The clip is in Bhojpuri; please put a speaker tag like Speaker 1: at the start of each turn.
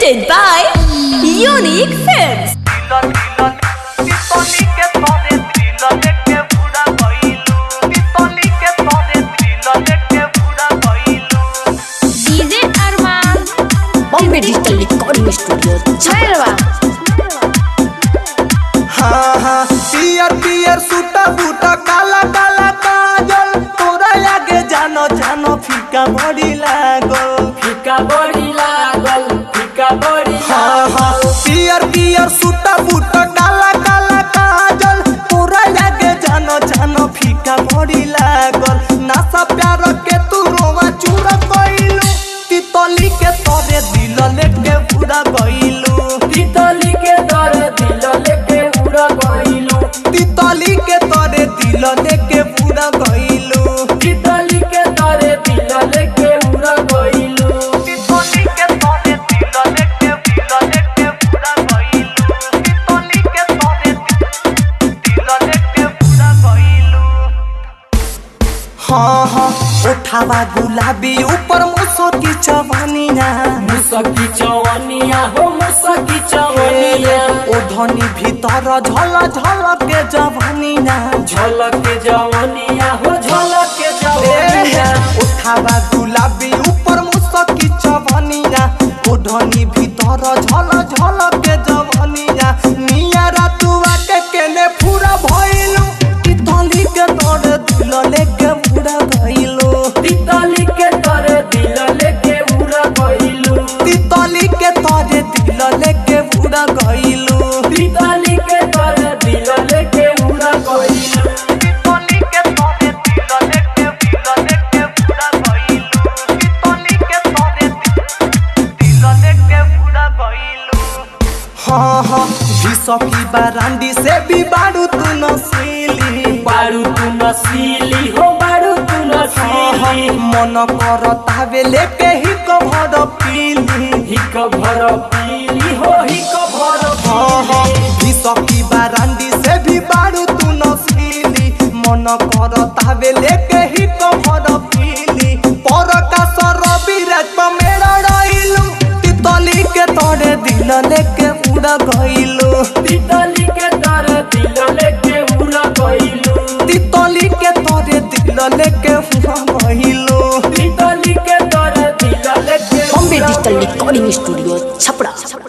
Speaker 1: presented by Unique Films.
Speaker 2: DJ Arman
Speaker 1: Bombay Digital Recording Studio.
Speaker 2: छैरवा
Speaker 3: हाँ हाँ पियर पियर सूटा बूटा काला काला काजल तोरा आगे जानो जानो फीका बड़ी लागल
Speaker 4: फीका बड़ी लागल फीका बड़ी
Speaker 3: हाँ हाँ पियर पियर सूटा बूटा काला काला काजल तोरा आगे जानो जानो फीका बड़ी लागल नासा प्यार के तू रोवा चूरा कइलू तितली के तोरे दिल लेके पूरा गइलू
Speaker 4: तितली के दर दिल लेके उड़ गइलू
Speaker 3: तितली के तोरे दिल लेके पूरा गइलू
Speaker 4: तितली के दर दिल लेके उड़ गइलू
Speaker 3: तितली के तोरे दिल लेके दिल लेके पूरा गइलू तितली के तोरे दिल लेके पूरा गइलू हाँ हाँ उठावा गुलाबी ऊपर मुसो की चवनिया
Speaker 4: मुसकी चवनिया हो मुसकी चवनिया
Speaker 3: ओ धनी भीतर झल झल के जवनिया
Speaker 4: झलक के जवनिया हो झलक के जवनिया
Speaker 3: उठावा गुलाबी ऊपर मुसो की चवनिया ओ धनी भीतर झल झल के जवनिया निया रातुआ के केने पूरा भइलू तितली के तोर दिल लेके पूरा गइलू
Speaker 4: तितली के दर दिल लेके उड़ गइलू
Speaker 3: तितली के तोरे दिल लेके पूरा गइलू
Speaker 4: तितली के दर दिल लेके उड़ गइलू
Speaker 3: तितली के तोरे दिल लेके दिल लेके पूरा गइलू तितली के तोरे दिल लेके पूरा गइलू हाँ हाँ विसकी बारांडी से भी बारू तू नसीली
Speaker 4: बारू तू नसीली हो बारू तू नसीली
Speaker 3: मन कर तावे लेके ही कभर पीली
Speaker 4: हिक भर पीली हो हिक भर
Speaker 3: हाँ हाँ विसकी बारांडी से भी बारू तू नसीली मन कर तावे लेके ही कभर पीली पर का सरबी रात मेरा रहिलू तितली के तोरे दिल लेके उड़ा गइलू
Speaker 4: तितली के दर दिल लेके उड़ गइलू
Speaker 3: तितली के तोरे दिल लेके उड़ा गइलू
Speaker 4: तितली के दर दिल लेके
Speaker 1: Bombay Digital Recording Studio. Chapra.